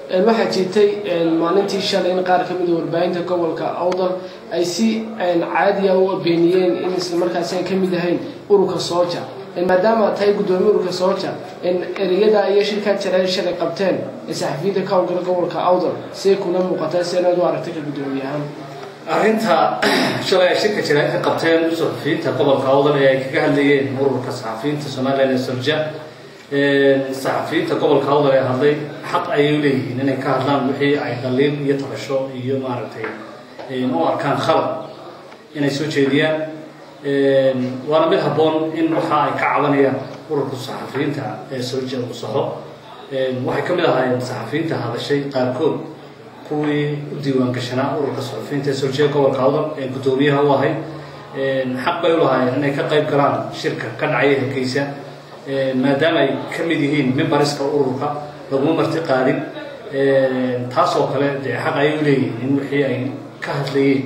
waxaa jirtay maalintii shalay in qaar ka mid warbaahinta gobolka awdal ay si caadiya u beeniyeen in islamarkaasi aan ka mid ahayn ururka sooja maadaama tahay guddoomiye ururka sooja ereyada iyo shirkaa jarae shalay qabteen ee saxafiyiinta ka howlgala gobolka awdal siday kuna muuqataa si anaad u aragtay ka guddoomiye ahaan arrinta shalay ay shirka jaraa'id ka qabteen saxafiyiinta gobolka awdal ee ay kaga hadlayeen ururka saxafiyiinta somalilan ee sorja saxafiyiinta gobolka awdal ee hadlay xaq ayay u leeyihiin inay ka hadlaan wixii ay dhaliil iyo tabasho iyo maaragtay u arkaan khalad inay soo jeediyaan waana mid habboon in waxa ay ka cabanayaan ururka saxafiyiinta ee sorja uu saxo waxay ka mid ahaayeen saxafiyiinta hadashay qaarkood kuwii u diiwaan gashanaa ururka saxafiyiinta ee sorja gobolka awdal ee guddoomiyaha u ahay xaq bay u lahaayeen inay ka qayb galaan shirka ka dhacaya helkeysa maadaama ay ka mid yihiin mimbariska ururka laguma marti qaadin taasoo kale dee xaq ayay u leeyihiin in wixii ay ka hadlayeen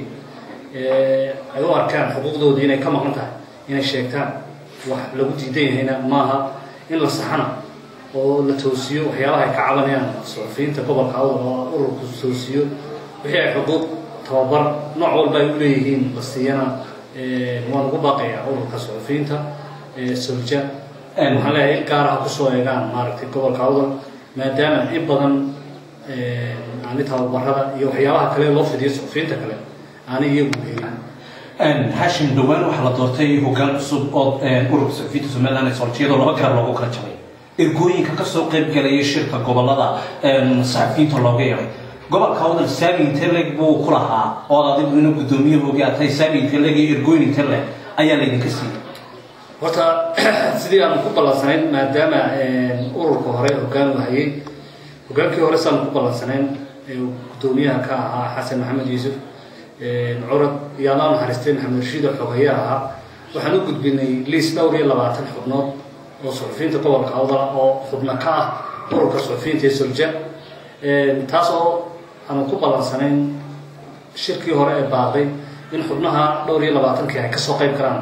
ay u arkaan xuquuqdoodii inay ka maqan tahay inay sheegtaan wax lagu diidan yahayna maaha in la saxana oo la toosiyo waxyaabaha ay ka cabanayaan saxafiyiinta gobolka awdal oo ururku toosiyo wixii ay xuquuq tababar nooc walba ay u leeyihiin la siiyana waan ugu baaqayaa ururka saxafiyiinta solja waxaan leeyahay in gaaraha kusoo eegaan maaragtay gobolka awdal maadaama in badan ani tababarada iyo waxyaabaha kale loo fidiyo saxafiyiinta kale aanay iyagu helin hashim dhowaan waxaa la doortay hoggaan cusub oo ururka saxafiyiinta somaliland ee soljiyadoo laba gaar loogu kala jabay ergooyinka kasoo qayb galaya shirka gobolada saxafiyiinta looga yeeray gobolka awdal saami inteleg buu ku lahaa oo adigu ina guddoomiyahoogii aad tahay saami inteleg iyo ergooyin inteleg ayaa laydinka siiyey horta sidii aanu ku ballansanayn maadaama ururka hore hoggaan u hayay hoggaankii hore saanu ku ballansanayn guddoomiyaha ka ahaa xasan maxamed yuusuf curad iyo allah naxariistay maxamed rashiid oo xogayaa ahaa waxaan u gudbinay liis dhowr iyo labaatan xubnood oo suxufiyiinta gobolka awdala oo xubno ka ah ururka suxufiyiinta ee solja taas oo aanu ku ballansanayn shirkii hore ee baaqday in xubnaha dhowr iyo labaatankii ay kasoo qayb karaan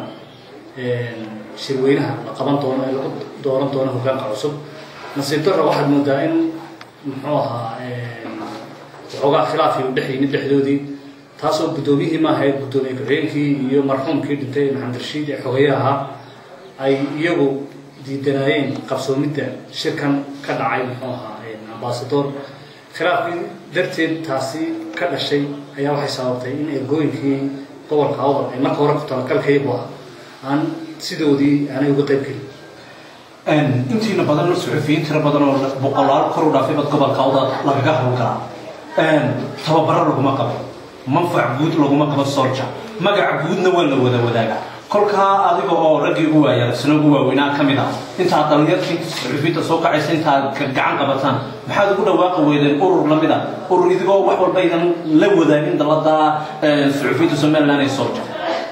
shirweynaha la qaban doono ee lagu dooran doono hoggaanka cusub nasiib darra waxaad moodaa in muxuu ahaa waxoogaa khilaafii u dhex yimid dhexdoodii taasoo guddoomiyihii maahayd guddoomiye ku-xigeenkii iyo marxuumkii dhintay maxamed rashiid ee xogeeye ahaa ay iyagu diidanaayeen qabsoomidda shirkan ka dhacay muxuu ahaa ambasador khilaafkii darteed taasi ka dhashay ayaa waxay sababtay in ergooyinkii gobolka awdal ay marka hore ku talagalkaygu ah aan sidoodii aanay uga qayb gelin intiina badan suxufiyiin tiro badan oo boqolaal kor u dhaafay bad gobolka awdal lagaga howlgalaa tababaro laguma qabo manfac guud laguma qabo solja magaca guudna waa la wada wadaaga kolkaa adiga oo raggii ugu waaya sano ugu waaweynaa ka mid ah intaad dhalinyartii suxufiyiinta soo kacaysa intaad gacan qabataan maxaad ugu dhawaaqi weydeen urur lamid ah urur idigoo wax walba idan la wadaagin dalada suxufiyiinta somaliland ee solja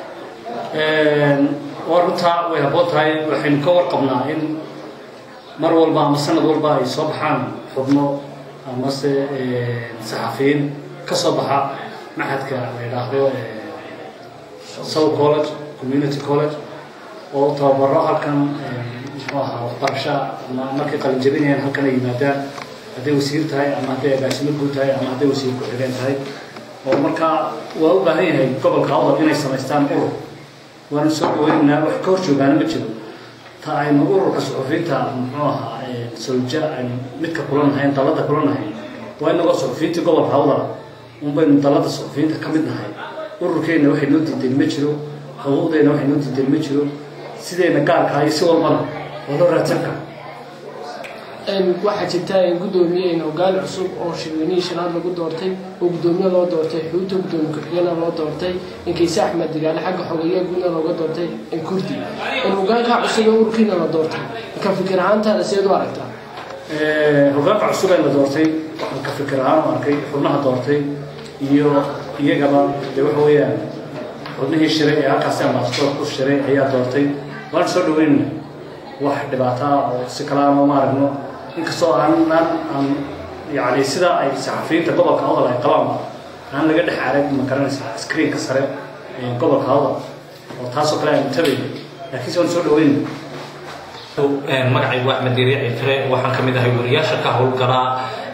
waa runtaa way habboon tahay waxaynu ka warqabnaa in mar walba ama sanad walba ay soo baxaan xubno amase saxafiyiin ka soo baxa maxadka la yidhaahdo south college community college oo tababaro halkan muxuu ahaa waxbarasha ama markay qalin jabinayaan halkan ay yimaadaan hadday wasiir tahay ama hadday agaasimo guud tahay ama hadday wasiir ku-xigeen tahay oo markaa waa u baahan yahay gobolka awdal inay samaystaan urur waanu soo dhaweynaynaa wax ka hor joogaana ma jiro ta aynu ururka suxufiyiinta muxuu ahaa solja aynu midka kulanahayn dalada kulanahayn waa inagoo suxufiyiintii gobolka awdala un baynu dalada suxufiyiinta ka mid nahay ururkeenna waxay noo diideen ma jiro xuquuqdeenna waxay noo diideen ma jiro sideenna gaarkaa iyo si walbana waa loo raadsan kara waxaa jirta guddoomiye hoggaan cusub oo shirweynihii shanaad lagu doortay oo guddoomiye loo doortay xuuta guddoomiye ku-xigeenna loo doortay inkayse axmed digaale xagga xogeeya guudna looga doortay kurdi hoggaankaa cusub ee ururkiina la doortay ka fikir ahaantaada seed u aragtaa hoggaanka cusub ee la doortay ka fikir ahaan u arkay xubnaha doortay iyo iyagaba dee waxa weeyaan xubnihii shiray ee halkaasi ambasador ku shiray ayaa doortay waan soo dhaweynayna wax dhibaato ah oo si kale aan uma aragno inkastoo aanan aan yani sida ay saxafiyiinta gobolka awdal ay qabaan aan laga dhex arag ma garanaysa screenka sare ee gobolka awdal oo taasoo kale aynu tabayno laakiin se waan soo dhaweynayna magacaygu axmed diiriici fire waxaan ka mid ahay wariyaasha ka howlgalaa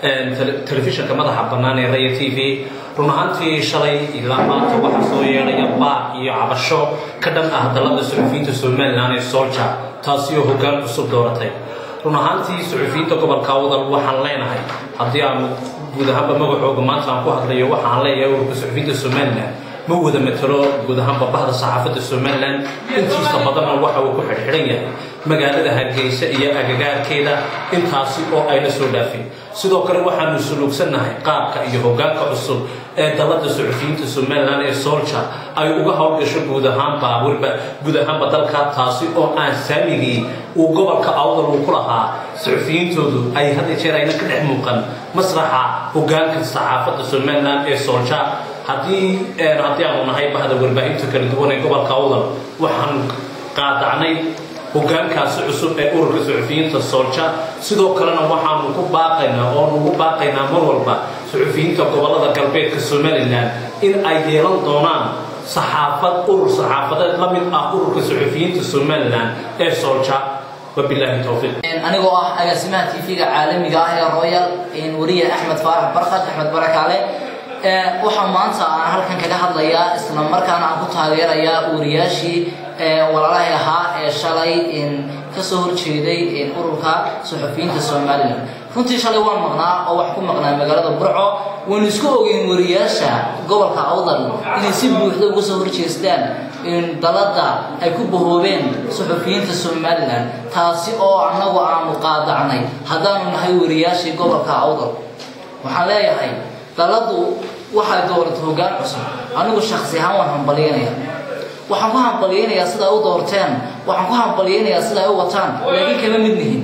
telefishinka madaxa bannaan ee raya t v run ahaantii shalay ilaa maanta waxaa soo yeedhaya baaq iyo cabasho ka dhan ah dalada suxufiyiinta somalilan ee solja taasi oo hoggaan cusub dooratay run ahaantii suxufiyiinta gobolka wadal waxaan leenahay haddii aanu guud ahaanba magacooga maanta aan ku hadlayo waxaan leeyahay ururka suxufiyiinta somalilan ma wada matalo guud ahaanba bahda saxaafadda somalilan intiisa badanna waxa uu ku xidhxidhan yahay magaalada hargeysa iyo agagaarkeeda intaasi oo ayna soo dhaafin sidoo kale waxaanu suluugsannahay qaabka iyo hoggaanka cusub ee dalada suxufiyiinta somalilan ee solja ay uga howlgasho guud ahaanba weliba guud ahaanba dalka taasi oo aan saamigii uu gobolka awdal uu ku lahaa suxufiyiintoodu ay had iyo jeer ayna ka dhex muuqan masraxa hoggaanka saxaafadda somalilan ee solja haddii haddii aanu nahay bahda warbaahinta kala duwan ee gobolka awdal waxaanu qaadacnay hoggaankaasi cusub ee ururka suxufiyiinta soolja sidoo kalena waxaanu ku baaqaynaa oonu ugu baaqaynaa mar walba suxufiyiinta gobolada galbeedka somalilan in ay yeelan doonaan saxaafad urur saxaafadeed la mid ah ururka suxufiyiinta somalilan ee soolja wabilaahi towfiiq anigoo ah agaasimaha tv-ga caalamiga ah ee royal wariye axmed faarax barkad axmed barakaale waxaa maanta aan halkan kaga hadlayaa isla markaana aan ku taageerayaa wariyaashii walaalahay ahaa ee shalay kasoo horjeeday ururka suxufiyiinta somalilan runtii shalay waan maqnaa oo wax ku maqnaa magaalada burco waynu isku ogeyn wariyaasha gobolka awdal inay si buuxda uga soo horjeestaan dalada ay ku bahoobeen suxufiyiinta somalilan taasi oo annagu aanu qaadacnay haddaanu nahay wariyaashii gobolka awdal waxaan leeyahay daladu waxay dooratay hoggaan cusub anigu shaksi ahaan waan hambalyeynaya waxaan ku hambalyeynayaa sida ay u doorteen waxaan ku hambalyeynayaa sida ay u wataan laakiin kama mid nihin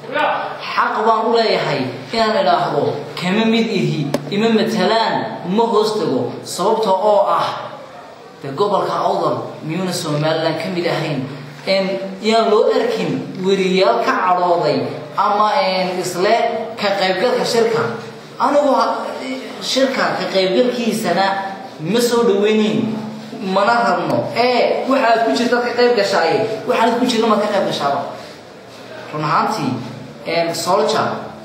xaq baan u leeyahay inaan idhaahdo kama mid ihi ima matalaan ma hoos tago sababta oo ah dee gobolka awdal miyuuna somalilan ka mid ahayn yaan loo arkin weriyaal ka cadhooday ama isle ka qaybgalka shirka anigu shirka ka qaybgalkiisana ma soo dhaweynayn mana rabno ee waxaad ku jirta ka qayb gashaaye waxaanad ku jirna maad ka qayb gashaaba run ahaantii solja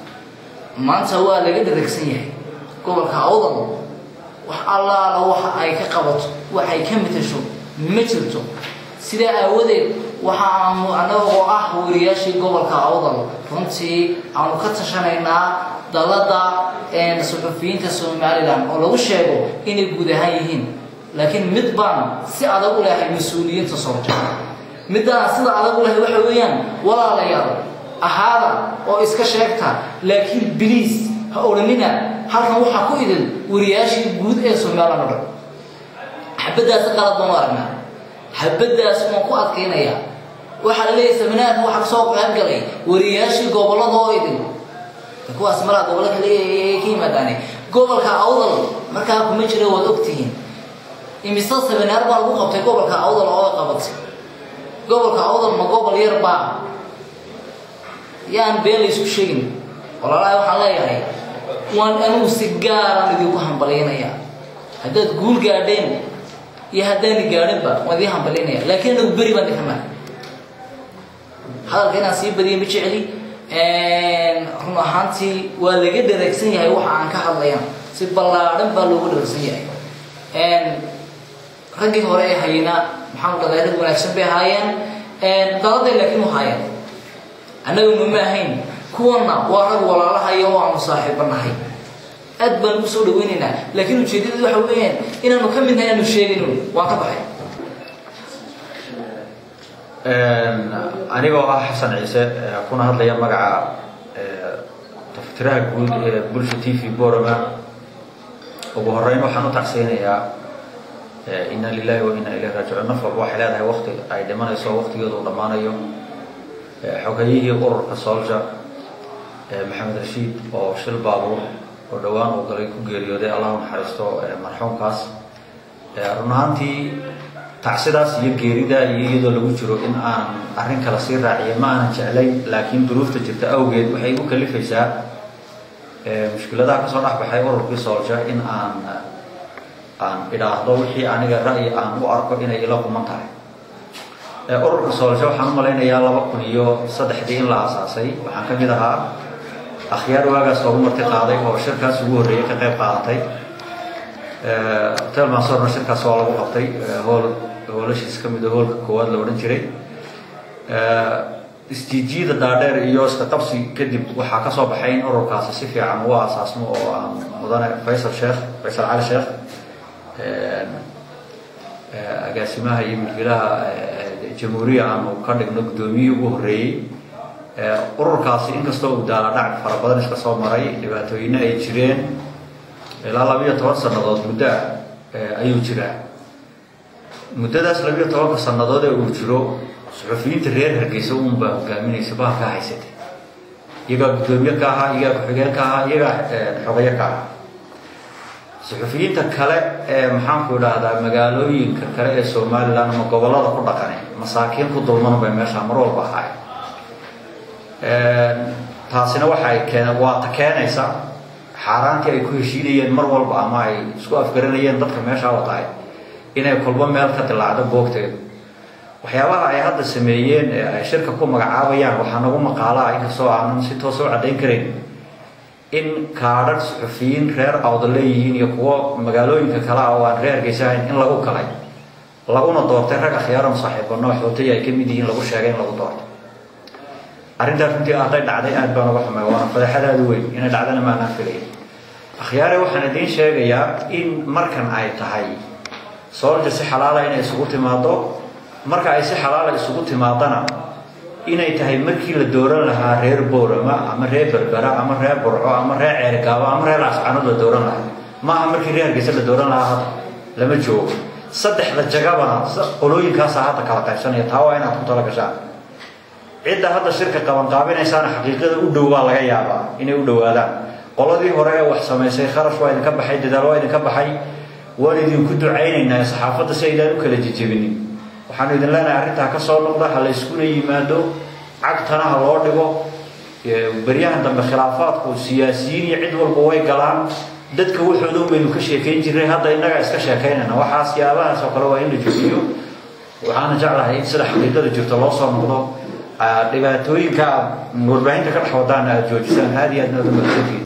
maanta waa laga dharagsan yahay gobolka awdal wax allaala waxa ay ka qabato waxay ka matasho ma jirto sidaa aawadeed waxa aanu annagoo ah wariyaashii gobolka awdal runtii aanu ka tashanaynaa dalada suxufiyiinta somalilan oo lagu sheego inay guud ahaan yihiin laakiin mid baan si adag u lehay mas-uuliyiinta solja middaan sida adag u lehay waxa weeyaan walaalayaal ahaada oo iska sheegta laakiin biliis ha odhanina halkan waxaa ku idin wariyaashii guud ee somalilan o dhan xabaddaasi qalad baan u aragnaa xabaddaas waan ku adkaynayaa waxaa la leeyahay saminaadka waxaa kasoo qaybgalay wariyaashii gobollada oo idin kuwaas malaa gobollo kale ka yimaadaane gobolka awdal markaa kuma jira waad ogtihiin imise seminaar baa lagu qabtay gobolka awdal oo qabatay gobolka awdal ma gobol yar baa yaan been la isku sheegin walaalahay waxaan leeyahay waan anigu si gaaraan idinku hambalyaynayaa haddaad guul gaadheen iyo haddaani gaadhinba waan idiin hambalyaynaya laakiin anagu beri baan dhikanaa hadalka inaan sii badiya ma jecli run ahaantii waa laga dharagsan yahay waxa aan ka hadlayan si ballaadhan baa loogu dharagsan yahay raggii hore ee hayena maxaan dhaday rag wanaagsan bay ahaayeen daladay laakiin u haayeen annaguna ma ahayn kuwanna waa rag walaalahayo oo aanu saaxiibanahay aad baan ugu soo dhaweynaynaa laakiin ujeedadii waxa weeyaan inaanu ka midnahay aanu sheegayno waan ka baxay anigoo ah xasan ciise kuna hadlaya magaca taftiraha guud ee bulsha t v borama ugu horeyn waxaan u tacseynayaa inna lilahi wa inna ilayhi raajicuun naf walba waxay leedahay wakti ay dhimanayso waktigeedu uu dhammaanayo xogayihii ururka soolja maxamed rashiid oo shil baabuur oo dhowaan uu galay ku geeriyooday allah u naxariisto marxuumkaas run ahaantii tacsidaas iyo geerida iyo iyadoo lagu jiro in aan arrin kale sii raaciya ma aanan jeclayn laakiin duruufta jirta awgeed waxay igu kalifaysaa mushkiladaha kasoo dhexbaxay ururkii soolja in aan aan idhaahdo wixii aniga ra'yi aan u arko inay ila quman tahay ururka soolja waxaan u malaynayaa laba kun iyo saddexdii in la aasaasay waxaan ka mid ahaa akhyaar waagaas loogu marti qaaday oo shirkaas ugu horreeyay ka qayb qaadatay hotel mansorna shirkaas waa lagu qabtay hool hoolashiis ka mid a hoolka koowaad la odhan jiray istiijiyada dhaadheer iyo iska qabsi kadib waxaa ka soo baxay in ururkaasi si fiican ugu aasaasmo oo aan mudane faysal sheekh faysal cali sheekh agaasimaha iyo milkiilaha jamhuuriya aanu ka dhigno guddoomiyihii ugu horreeyey ururkaasi inkastoo uu daala dhacab fara badan iska soo maray dhibaatooyina ay jireen ilaa labiyo toban sannadood muddo ah ayuu jiraa muddadaas labiyo tobanka sannadood ee uu jiro suxufiyiinta reer hargeysa uunbaa hogaaminaysa bahalkaa haysatay iyagaa guddoomiye ka ahaa iyagaa ku-xigeen ka ahaa iyagaa xogayo ka ahaa suxufiyiinta kale ee maxaanku idhaahdaa magaalooyinka kale ee somalilan ama gobollada ku dhaqane masaakiin ku dulman bay meeshaa mar walba ahaay taasina waxay keen waa ta keenaysa xaaraantii ay ku heshiinayeen mar walba ama ay isku afgaranayeen dadka meeshaa watahay inay kolba meel ka dilaacdo boogteedu waxyaabaha ay hadda sameeyeen ee ay shirka ku magacaabayaan waxaa nagu maqaalaa inkastoo aanan si toos u caddayn karayn in kaadhar suxufiyiin reer awda leeyihiin iyo kuwo magaalooyinka kale ah oo aan reer hargeysahayn in lagu kalay laguna doortay rag akhyaaran saaxiibano xootay ay ka mid yihiin lagu sheegay in lagu doortay arrintaas runtii hadday dhacday aad baan uga xumay waana fadeexadaadu weyn inay dhacdana maanaan filay akhyaare waxaan idiin sheegayaa in markan ay tahay soolja si xalaala inay isugu timaado marka ay si xalaala isugu timaadana inay tahay markii la dooran lahaa reer boorama ama reer berbera ama reer burco ama reer ceergaabo ama reer ascanood la dooran lahaa maaha markii reer hargeysa la dooran lahaa hadda lama joogo saddexda jagabana qolooyinkaasaa hadda kala qaybsanaya taa waa inaad ku tala gashaan cidda hadda shirka qabanqaabinaysaana xaqiiqada u dhow baa laga yaabaa inay u dhowaadaan qoladii hore ee wax samaysay kharash waa idinka baxay dadaal waa idinka baxay waan idinku ducaynaynaa saxaafadda si aydaan u kala jejebinin waxaanu idin leenahay arrintaa ka soo noqda ha la yskuna yimaado cagtana ha loo dhigo beryahan dambe khilaafaadku siyaasiyiin iyo cid walba way galaan dadka waxooda baynu ka sheekayn jirnay hadda innagaa iska sheekaynayna waxaas yaabahaas oo kale waa in la joojiyo waxaana jeclahay in sida xaqiiqada jirto loo soo noqdo dhibaatooyinka warbaahinta ka dhex wadaan aad joojisaan aad iyo aad naada mahadsantihiin